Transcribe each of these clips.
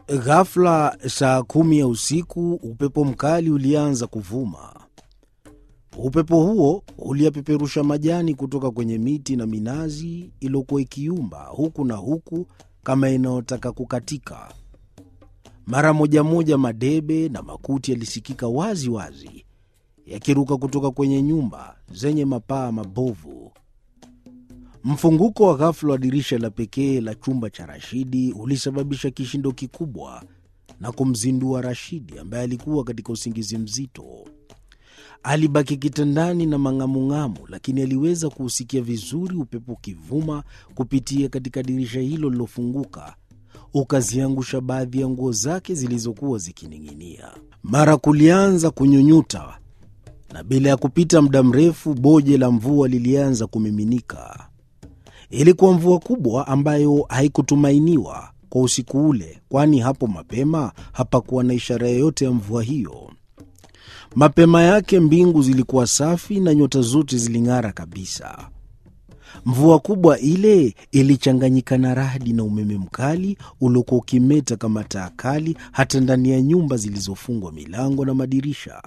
Ghafla saa kumi ya usiku, upepo mkali ulianza kuvuma. Upepo huo uliyapeperusha majani kutoka kwenye miti na minazi iliyokuwa ikiumba huku na huku kama inayotaka kukatika. Mara moja moja madebe na makuti yalisikika wazi wazi yakiruka kutoka kwenye nyumba zenye mapaa mabovu. Mfunguko wa ghafula wa dirisha la pekee la chumba cha Rashidi ulisababisha kishindo kikubwa na kumzindua Rashidi ambaye alikuwa katika usingizi mzito. Alibaki kitandani na mang'amung'amu, lakini aliweza kuusikia vizuri upepo ukivuma kupitia katika dirisha hilo lilofunguka, ukaziangusha baadhi ya nguo zake zilizokuwa zikining'inia. Mara kulianza kunyunyuta, na bila ya kupita muda mrefu boje la mvua lilianza kumiminika. Ilikuwa mvua kubwa ambayo haikutumainiwa kwa usiku ule, kwani hapo mapema hapakuwa na ishara yoyote ya mvua hiyo. Mapema yake mbingu zilikuwa safi na nyota zote ziling'ara kabisa. Mvua kubwa ile ilichanganyika na radi na umeme mkali uliokuwa ukimeta kama taa kali hata ndani ya nyumba zilizofungwa milango na madirisha.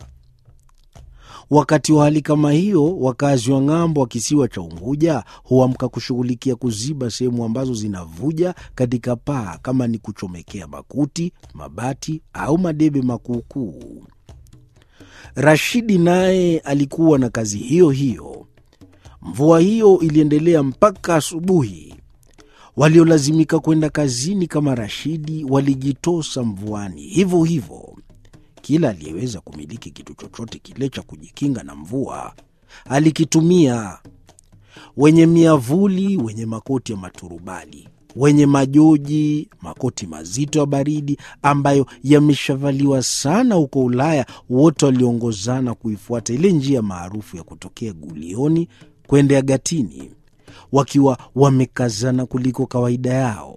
Wakati wa hali kama hiyo, wakazi wa ng'ambo wa kisiwa cha Unguja huamka kushughulikia kuziba sehemu ambazo zinavuja katika paa, kama ni kuchomekea makuti, mabati au madebe makuukuu. Rashidi naye alikuwa na kazi hiyo hiyo. Mvua hiyo iliendelea mpaka asubuhi. Waliolazimika kwenda kazini kama Rashidi walijitosa mvuani hivyo hivyo. Kila aliyeweza kumiliki kitu chochote kile cha kujikinga na mvua alikitumia: wenye miavuli, wenye makoti ya maturubali, wenye majoji, makoti mazito ya baridi ambayo yameshavaliwa sana huko Ulaya. Wote waliongozana kuifuata ile njia maarufu ya kutokea Gulioni kwenda Gatini, wakiwa wamekazana kuliko kawaida yao.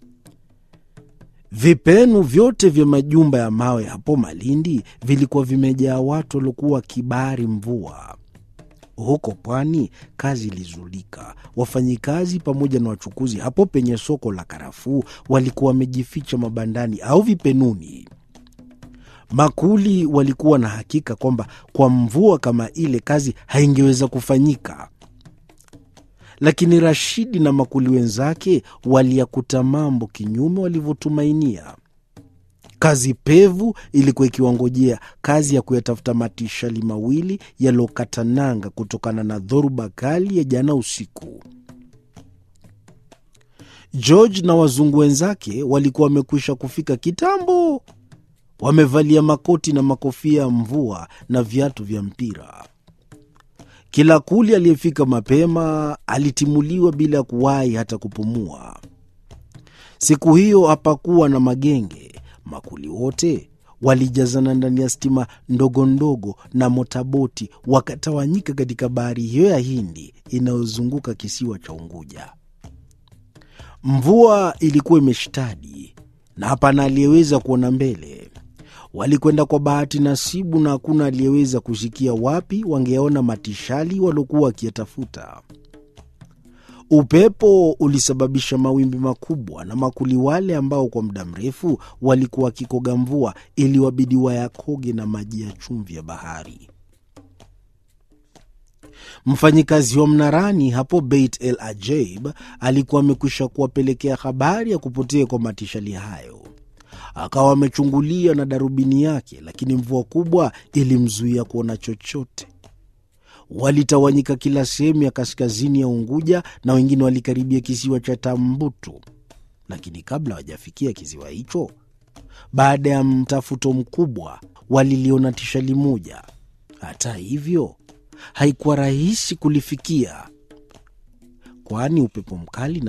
Vipenu vyote vya majumba ya mawe hapo Malindi vilikuwa vimejaa watu waliokuwa wakibari mvua. Huko pwani kazi ilizulika. Wafanyikazi pamoja na wachukuzi hapo penye soko la karafuu walikuwa wamejificha mabandani au vipenuni. Makuli walikuwa na hakika kwamba kwa mvua kama ile kazi haingeweza kufanyika lakini Rashidi na makuli wenzake waliyakuta mambo kinyume walivyotumainia. Kazi pevu ilikuwa ikiwangojea, kazi ya kuyatafuta matishali mawili yaliyokata nanga kutokana na dhoruba kali ya jana usiku. George na wazungu wenzake walikuwa wamekwisha kufika kitambo, wamevalia makoti na makofia ya mvua na viatu vya mpira. Kila kuli aliyefika mapema alitimuliwa bila ya kuwahi hata kupumua. Siku hiyo hapakuwa na magenge. Makuli wote walijazana ndani ya stima ndogo ndogo na motaboti, wakatawanyika katika bahari hiyo ya Hindi inayozunguka kisiwa cha Unguja. Mvua ilikuwa imeshtadi na hapana aliyeweza kuona mbele. Walikwenda kwa bahati nasibu, na hakuna aliyeweza kusikia wapi wangeona matishali waliokuwa wakiyatafuta. Upepo ulisababisha mawimbi makubwa, na makuli wale ambao kwa muda mrefu walikuwa wakikoga mvua iliwabidi wayakoge na maji ya chumvi ya bahari. Mfanyikazi wa mnarani hapo Beit El Ajaib alikuwa amekwisha kuwapelekea habari ya kupotea kwa matishali hayo akawa amechungulia na darubini yake, lakini mvua kubwa ilimzuia kuona chochote. Walitawanyika kila sehemu ya kaskazini ya Unguja na wengine walikaribia kisiwa cha Tambutu, lakini kabla hawajafikia kisiwa hicho, baada ya mtafuto mkubwa, waliliona tishali moja. Hata hivyo, haikuwa rahisi kulifikia, kwani upepo mkali na